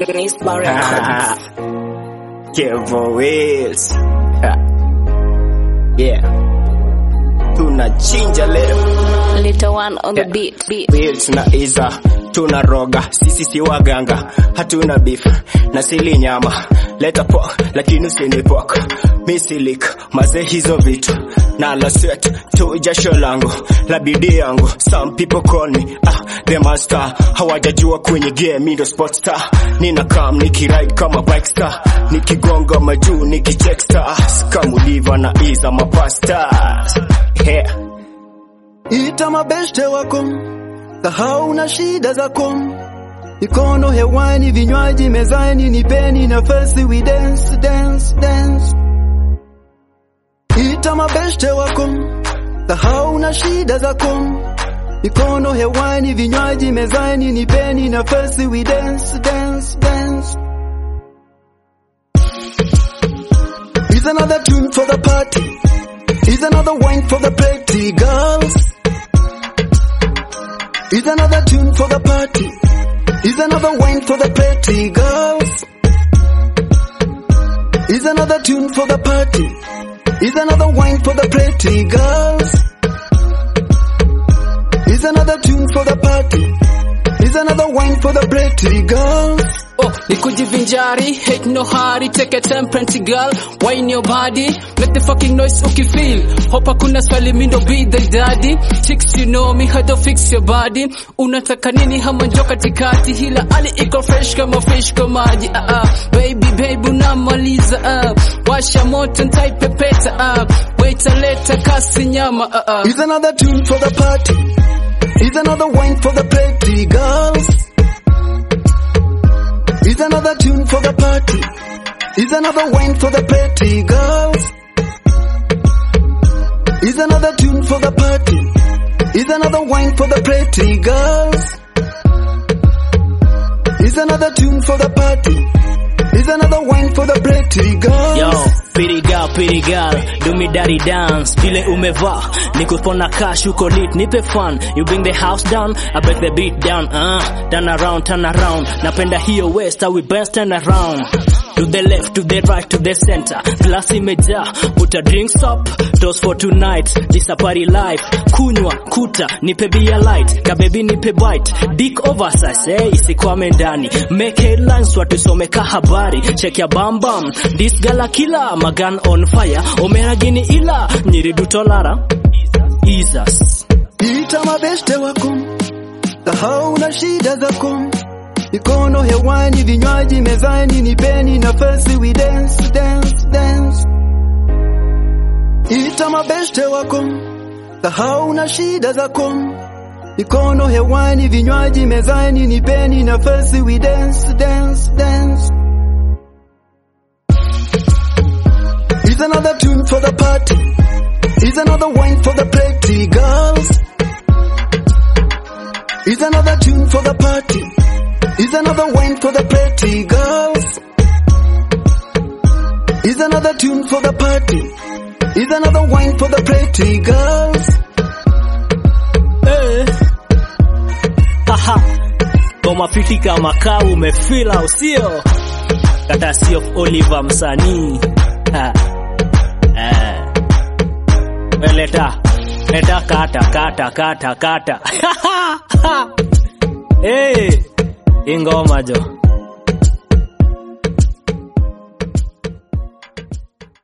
Nisba Records. Kevo Wills. Ha. Yeah. Tunachinja leo. Little one on the Yeah. beat. beat. Wills na Iza tuna roga, sisi si waganga, hatuna beef na sili nyama, leta pork lakini usini pork, misilik maze hizo vitu na la sweat tu jasho langu la bidii yangu. Some people call me ah, the master, hawajajua kwenye game mi ndo sport star, nina kam nikiride kama bike star, nikigonga majuu nikicheck stars, kamuliva na Iza mapastars yeah. Ita mabeshte wako, sahau na shida zako. Mikono hewani, vinywaji mezani, nipeni nafasi, we dance, dance, dance. Ita mabeshte wako, sahau na shida zako. Mikono hewani, vinywaji mezani, nipeni nafasi, we dance, dance, dance. Here's another tune for the party. Here's another wine for the pretty girls. Here's another tune for the party. Here's another wine for the pretty girls. Here's another tune for the party. Here's another wine for the pretty girls. Here's another tune for the party. Here's another wine for the pretty girls. Oh, ni kujivinjari, hate no hurry, take a time, plenty girl, wine your body, make the fucking noise ukifeel. Hope hakuna swali mi ndo be the daddy. Chicks you know me, how to fix your body. Unataka nini hama njo katikati, hila ali iko fresh kama fish kwa maji. Ah, ah. Baby, baby, unamaliza ah. Washa moto ntaipepeta ah. Waita leta kasi nyama ah, ah. Here's another tune for the party. Here's another wine for the pretty girls. Here's another tune for the party. Here's another wine for the pretty girls. Here's another tune for the party. Here's another wine for the pretty girls. Here's another tune for the party. Here's another wine for the pretty girls. Yo, pretty girl, pretty girl, do me daddy dance. Vile umevaa, nikupona cash, uko lit, nipe fun. You bring the house down, I break the beat down. Uh, turn around, turn around. Napenda hiyo west, how we best turn around. To the left, to the right, to the center. Glass imejaa, put a drinks up. Toast for tonight, this a party life. Kunywa, kuta, nipe beer light. Kabebi nipe bite. Dick oversize, eh, isikwame ndani. Make headlines, watusome ka habari. Check ya bam bam. This gala killer, magan on fire. Omera gini ila, nyiridu tolara. Jesus. Ita mabeshte wako, sahau na shida zako. Mikono hewani, vinywaji mezani, nipeni nafasi, we dance, dance, dance. Ita mabeshte wako, sahau na shida zako. Mikono hewani, vinywaji mezani, nipeni nafasi, we dance, dance, dance. Here's another tune for the party. Here's another wine for the pretty girls. Here's another tune for the party. Here's another wine for the pretty girls. Here's another tune for the party. Here's another wine for the pretty girls. Eh. Haha. Goma fiti kama kaa umefila usio kata sio Oliver msanii Ha. Eh. We leta leta kata kata kata kata Eh. Ingoma jo